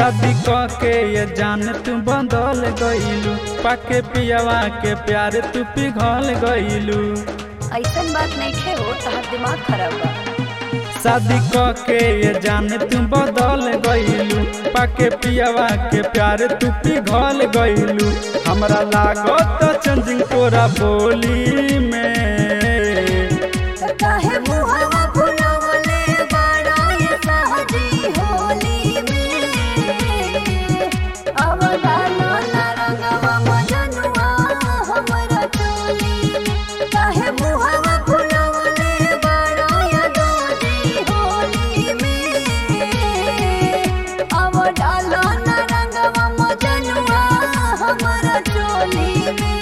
शादी क के ये जान तू बदल गईलू पाके पियावा के प्यार तू पिघल गईलू ऐसन बात नहीं खे हो तहार दिमाग खराब बा शादी क के ये जान तू बदल गईलू पाके पियावा के प्यार तू पिघल गईलू हमरा लागत चंजिंग तोरा बोली में काहे मुहावा फुलवले बड़ा ये सहजी होली में अब डालो ना रंगवा मजनुआ हमरा चोली में काहे मुहावा फुलवले बड़ा ये दोजी होली में अब डालो ना रंगवा मजनुआ हमरा चोली में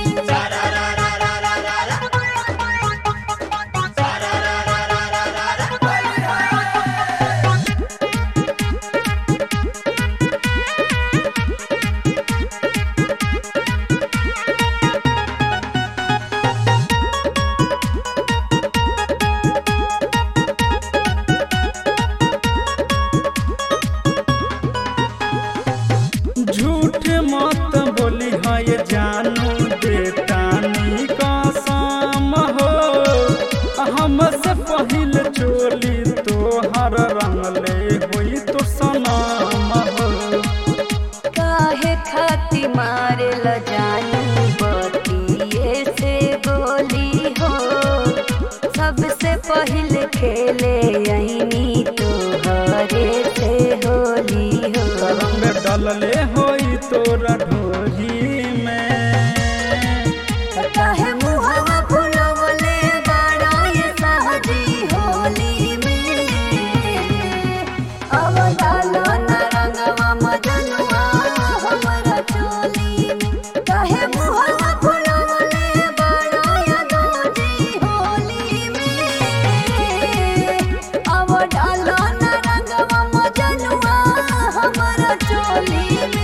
झूठ मत बोली है ये जानू बेटानी कसम हो हमसे पहिल चोली तोहर रंगले होई तो सनम हो काहे खाती मारे ल जानू बतिये से गोली हो सबसे पहले खेले यही तो हरे से होली हो रंग डलले होई तोरा ढोरी में काहे मुहावा फुलवले बड़ा ये सहजी होली में अब डालो ना रंगवा मजनुआ हमरा चोली में काहे मुहावा फुलवले बड़ा ये दोजी होली में अब डालो ना रंगवा मजनुआ हमरा चोली में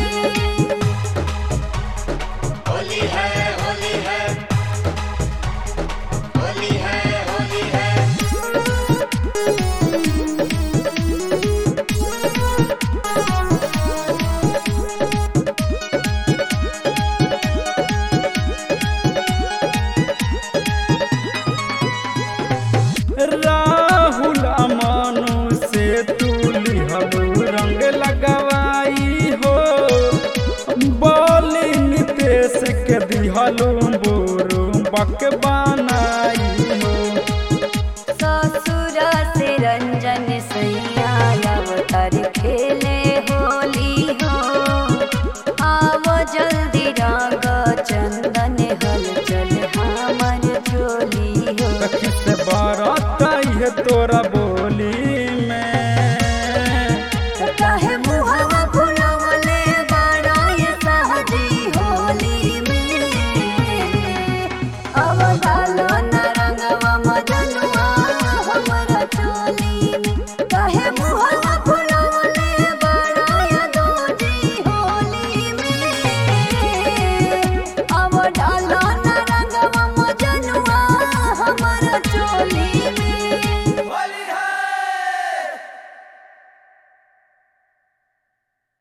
होली है होली है होली है होली है राहुल अमानु से तू लिहलू रंग लगवाई हो बोली नितेश के दिहलू बोरू बक बनाई हो ससुरा से रंजन सैया अवतार खेले होली हो आवो जल्दी रंग चंदन हल चल हमर चोली हो सखी से बारात आई है तोरा